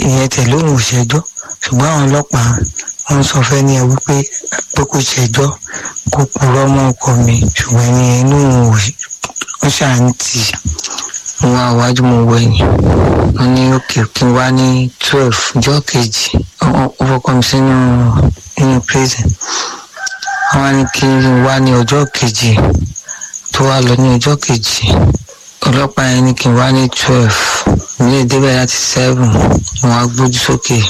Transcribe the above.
ìyẹn tẹ̀lé òun ò ṣẹjọ́ ṣùgbọ́n àwọn ọlọ́pàá wọ́n sọ fẹ́ ní ẹ wípé pé kò ṣẹjọ́ kó purọ́ mọ́ ọkọ mi ṣùgbọ́n ẹni inú òun ò ó ṣàǹtì mo wá iwájú mo wọ ẹ̀yìn wọ́n ní òkè kí n wá ní twelve ọjọ́ kejì ó fọkọ mi sínú nínú prison wọ́n wá ní kí n wá ní ọjọ́ kejì tó wá lọ ní ọjọ́ kejì ọlọ́pàá yẹn ní kí n wá ní twelve mi lè débẹ̀ láti seven mo wá gbójú sókè